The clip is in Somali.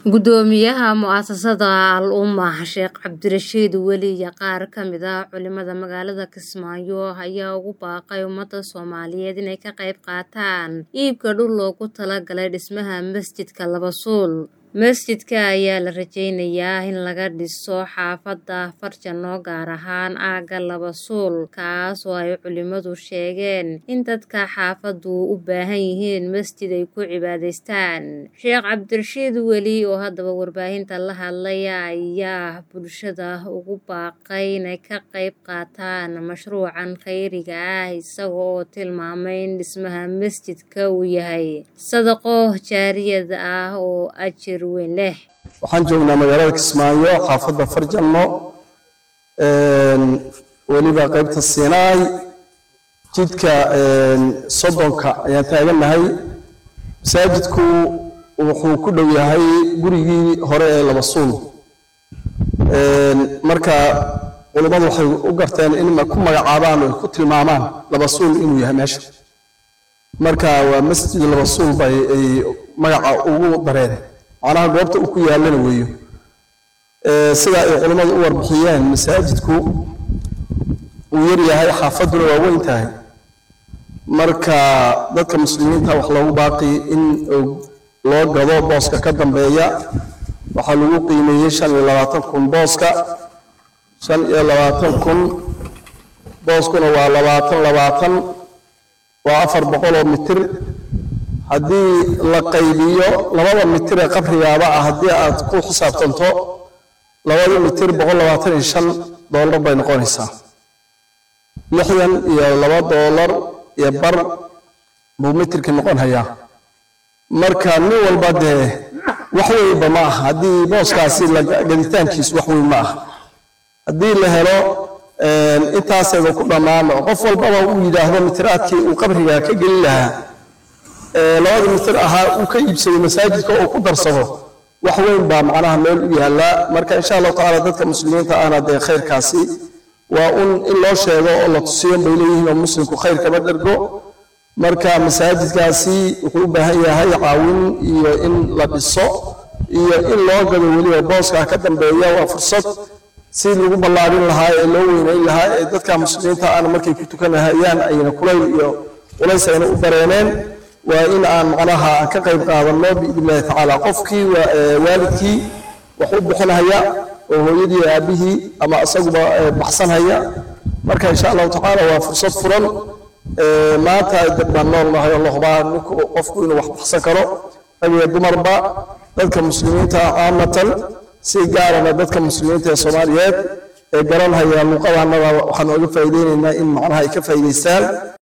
Gudoomiyaha mu'asasada Al Ummah Sheekh Cabdirashiid Weli iyo qaar ka mid ah culimada magaalada Kismaayo ayaa ugu baaqay ummada Soomaaliyeed inay ka qayb qaataan iibka dhul loogu talagalay dhismaha masjidka Laba Suul. Masjidka ayaa la rajeynayaa in laga dhiso xaafadda Farjano gaar ahaan aagga Laba Suul kaas oo ay culimadu sheegeen in dadka xaafaddu u baahan yihiin masjid ay ku cibaadaystaan. Sheekh Cabdirashiid Weli oo haddaba warbaahinta la hadlaya ayaa bulshada ugu baaqay inay ka qayb qaataan mashruucan khayriga ah isaga oo tilmaamay in dhismaha masjidka uu yahay sadaqo jaariyad ah oo ajir weyn leh. waxaan joognaa magaalada kismaayo xaafadda farjanno weliba qaybta siinaay jidka soddonka ayaan taagannahay masaajidku wuxuu ku dhow yahay gurigii hore ee laba suul marka culimmadu waxay u garteen in ku magacaabaan oo ku tilmaamaan laba suul inuu yahay meesha marka waa masjid laba suul bay ay magaca ugu dareen macnaha goobta uu ku yaalana weeyo sida ay culimmadu u warbixiyeen masaajidku uu yar yahay xaafadduna waa weyn tahay marka dadka muslimiinta wax loogu baaqi in loo gado booska ka dambeeya waxaa lagu qiimeeyey shan iyo labaatan kun booska shan iyo labaatan kun booskuna waa labaatan labaatan waa afar boqol oo mitir haddii la qaybiyo labada mitir ee qabrigaaba ah haddii aad ku xisaabtanto labada mitir boqol labaatan iyo shan doolar bay noqonaysaa lixdan iyo laba doolar iyo bar buu mitirkii noqon hayaa marka nin walba dee wax weynba ma aha haddii booskaasi gaditaankiisu wax weyn ma aha haddii la helo intaaseeda ku dhammaan qof walbaba uu yidhaahdo mitiraadkii uu qabriga ka gelin lahaa labada mitir ahaa uu ka iibsado masaajidka oo ku darsado wax weyn baa macnaha meel u yaallaa marka insha allahu tacaala dadka muslimiinta ahna dee khayrkaasi waa un in loo sheego oo la tusiyo bay leeyihiin oo muslimku khayr kama dhergo marka masaajidkaasi wuxuu u baahan yahay caawin iyo in la dhiso iyo in loo gado weliba booska ka dambeeya waa fursad si lagu ballaadhin lahaa ee loo weynayn lahaa ee dadka muslimiinta ahna markay ku tukanahayaan ayna kulayl iyo culays ayna u dareeneen waa in aan macnaha aan ka qayb qaadanno biidnillahi tacaala qofkii waalidkii wax u bixinhaya oo hooyadii aabihii ama isaguba baxsanhaya marka insha allahu tacaala waa fursad furan maanta dad baan nool nahay oo la hubaa ninku qofku inuu wax baxsan karo rag iyo dumarba dadka muslimiinta caamatan si gaarana dadka muslimiinta ee soomaaliyeed ee garanhaya luuqadanada waxaan ooga faa'iideynaynaa in macnaha ay ka faa'iidaystaan